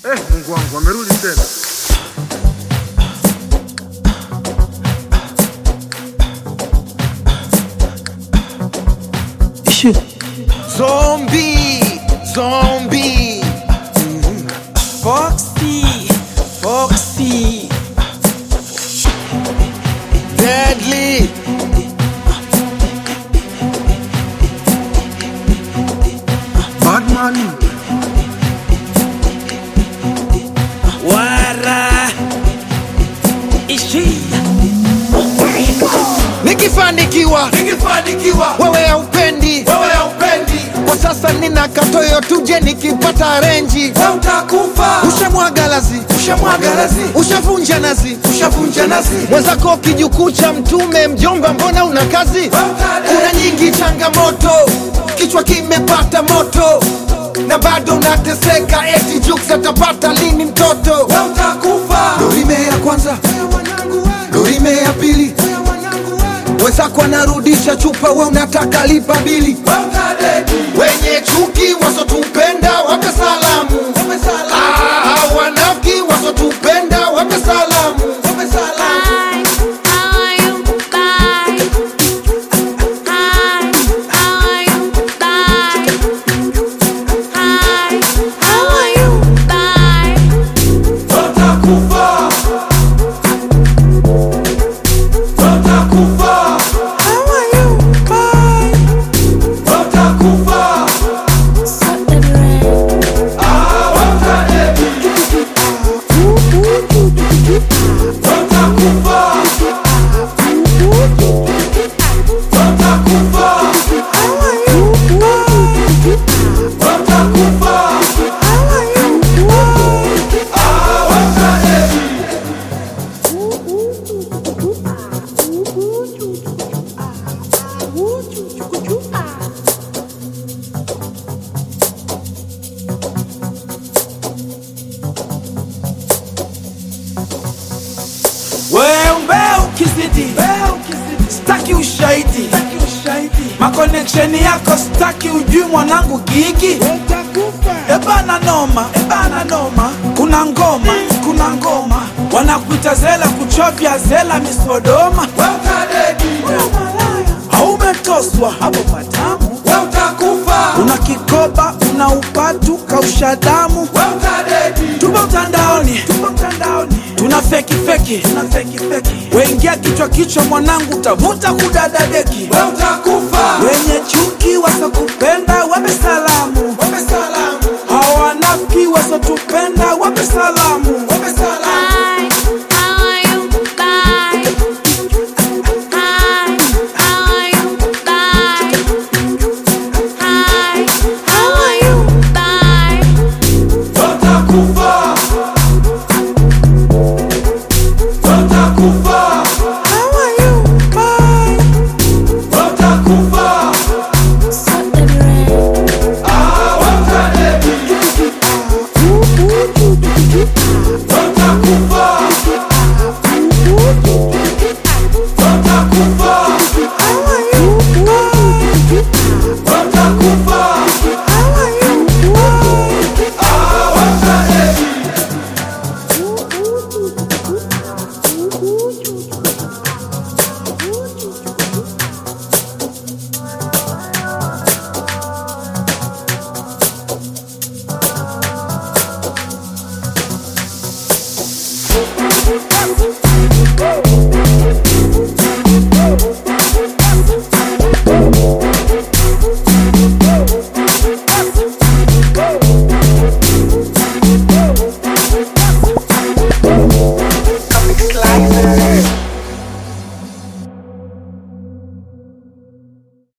Eh, Mungu wangu amerudi tena. Zombie, zombie. Foxy, Foxy. Deadly. Batman. Wara. Ishi. Nikifanikiwa, Nikifanikiwa wewe haupendi. wewe haupendi, Kwa sasa nina katoyo tuje nikipata renji. wewe utakufa. Ushamwaga lazi, Ushamwaga lazi, ushavunja nazi. ushavunja nazi, mwenzako kijukuu cha mtume mjomba mbona una kazi wewe utadedi. kuna nyingi changamoto kichwa kimepata moto na bado unateseka eti juks atapata lini mtoto wewe utakufa. dorime ya kwanza dorime ya pili wenzako anarudisha chupa we unataka lipa bili Wewe utadedi. wenye chuki wasotupenda wape salamu Ah, wanafiki wasotupenda wape salamu wape salamu Bye. How are you? Bye. Hi. How are you? Bye. Hi. How are you? Bye. Wewe utakufa. Wewe utakufa. Wewe utakufa. Suck the brain. Ah, wewe utadedi. Wewe utakufa. Wewe utakufa. Wewe utakufa. Ah, wewe utadedi. Wewe ukizidi staki ushahidi makoneksheni yako staki ujui mwanangu gigi ebana noma ebana noma kuna ngoma kuna ngoma wanakuita zela kuchovya zela misodoma Wewe utadedi. haumetoswa hapo patamu Wewe utakufa. una kikoba una upatu kausha damu Wewe utadedi. tupo mtandaoni tupo mtandaoni tuna feki feki tuna feki feki wengia kichwa kichwa mwanangu utavuta kudadadeki Wewe utakufa. wenye chuki wasokupenda wape salamu wape salamu hawanafiki wasotupenda wape salamu wape salamu Bye. How are you? Bye. Hi. How are you? Bye. Hi. How are you? Bye. Wewe utakufa. Wewe utakufa. Wewe utakufa. Suck the brain. Ah, wewe utadedi. Wewe utakufa. Wewe utakufa. Wewe utakufa. Ah, wewe utadedi. Woo!